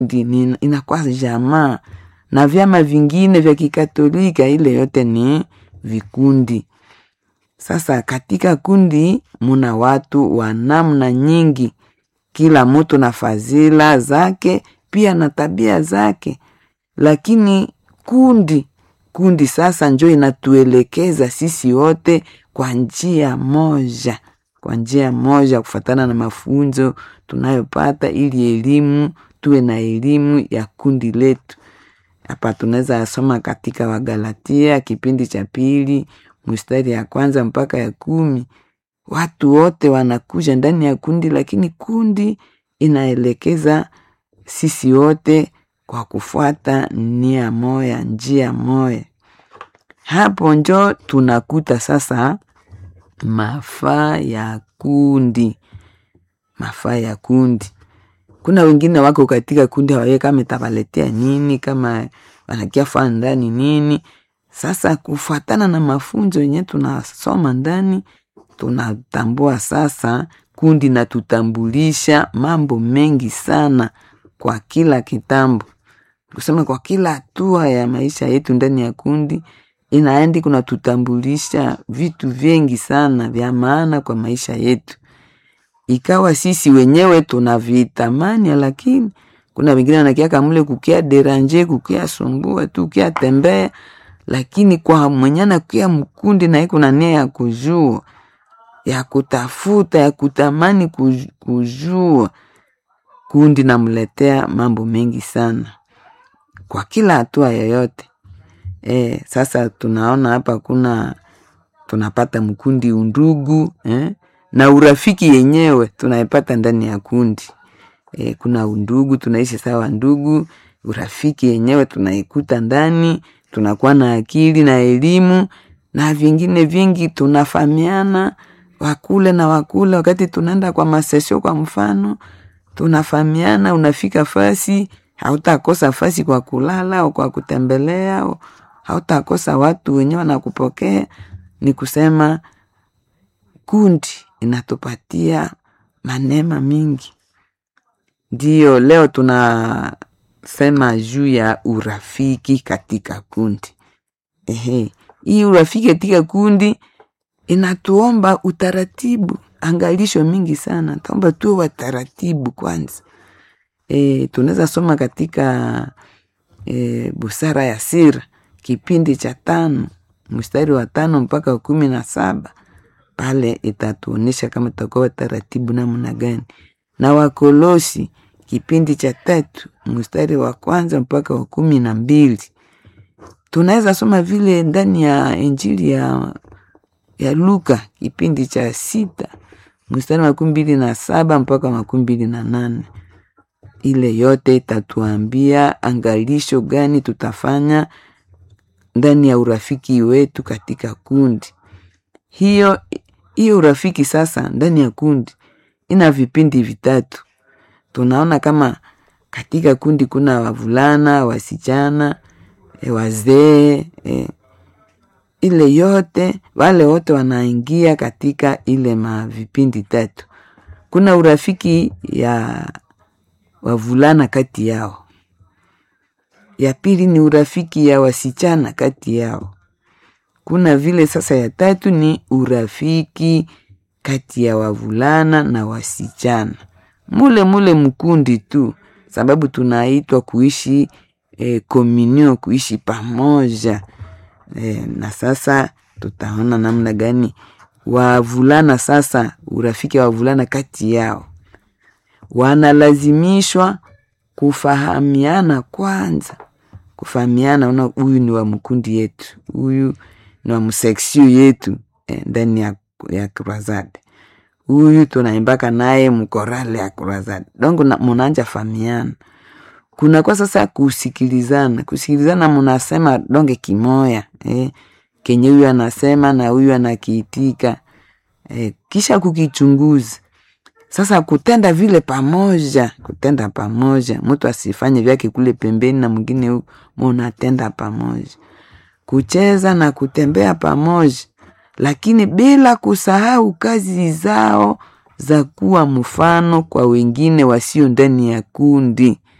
kundi ni- inakuwa jamaa na vyama vingine vya kikatolika, ile yote ni vikundi. Sasa katika kundi muna watu wa namna nyingi, kila mtu na fadhila zake pia na tabia zake, lakini kundi kundi sasa njo inatuelekeza sisi wote kwa njia moja, kwa njia moja, kufatana na mafunzo tunayopata, ili elimu tuwe na elimu ya kundi letu. Hapa tunaweza soma katika Wagalatia kipindi cha pili mstari ya kwanza mpaka ya kumi. Watu wote wanakuja ndani ya kundi, lakini kundi inaelekeza sisi wote kwa kufuata nia moya, njia moya. Hapo njo tunakuta sasa mafaa ya kundi, mafaa ya kundi. Kuna wengine wako katika kundi hawaye kama itawaletea nini, kama wanakia faa ndani nini. Sasa kufuatana na mafunzo yenye tunasoma ndani, tunatambua sasa kundi na tutambulisha mambo mengi sana kwa kila kitambo, kusema kwa kila hatua ya maisha yetu ndani ya kundi inaendi kunatutambulisha vitu vingi sana vya maana kwa maisha yetu, ikawa sisi wenyewe tunavitamani, lakini kuna wengine wanakiaka mule kukia deranje kukia sumbua tu kukia tembea, lakini kwa mwenyana kukia mkundi na iko na nia ya kujua ya kutafuta ya kutamani kuj- kujua, kundi namletea mambo mengi sana kwa kila hatua yoyote. E, sasa tunaona hapa kuna tunapata mkundi undugu eh? na urafiki yenyewe tunaipata ndani ya kundi e, kuna undugu tunaishi sawa ndugu, urafiki yenyewe tunaikuta ndani, tunakuwa na akili na elimu na vingine vingi, tunafahamiana wakule na wakule. Wakati tunaenda kwa masesio, kwa mfano, tunafahamiana, unafika fasi hautakosa fasi kwa kulala au kwa kutembelea au hautakosa watu wenyewe wanakupokea. Ni kusema kundi inatupatia manema mingi. Ndiyo leo tunasema juu ya urafiki katika kundi. Ehe, hii urafiki katika kundi inatuomba utaratibu, angalisho mingi sana. Taomba tuwe wataratibu kwanza. E, tunaweza soma katika e, busara ya sira kipindi cha tano mstari wa tano mpaka wa kumi na saba pale itatuonyesha kama tutakuwa taratibu namna gani, na Wakolosi kipindi cha tatu mstari wa kwanza mpaka wa kumi na mbili tunaweza soma vile ndani ya Injili ya, ya Luka kipindi cha sita mstari wa makumi mbili na saba mpaka makumi mbili na nane ile yote itatuambia angalisho gani tutafanya ndani ya urafiki wetu katika kundi hiyo. Hiyo urafiki sasa ndani ya kundi ina vipindi vitatu. Tunaona kama katika kundi kuna wavulana, wasichana, e, wazee e, ile yote wale wote wanaingia katika ile mavipindi tatu. Kuna urafiki ya wavulana kati yao, ya pili ni urafiki ya wasichana kati yao. Kuna vile sasa, ya tatu ni urafiki kati ya wavulana na wasichana, mule mule mkundi tu, sababu tunaitwa kuishi e, komunio, kuishi pamoja e, na sasa tutaona namna gani wavulana sasa, urafiki wa wavulana kati yao wanalazimishwa kufahamiana kwanza, kufahamiana, una huyu ni wa mkundi yetu, huyu ni wa mseksio yetu eh, ndani ya, ya Kruzade, huyu tunaimbaka naye mkorale ya Kruzade dongo munanja fahamiana. Kuna kwa sasa kusikilizana, kusikilizana, munasema donge kimoya eh, kenye huyu anasema na huyu anakiitika eh, kisha kukichunguza sasa kutenda vile pamoja, kutenda pamoja, mtu asifanye vyake kule pembeni na mwingine huku, munatenda pamoja, kucheza na kutembea pamoja, lakini bila kusahau kazi zao za kuwa mfano kwa wengine wasio ndani ya kundi.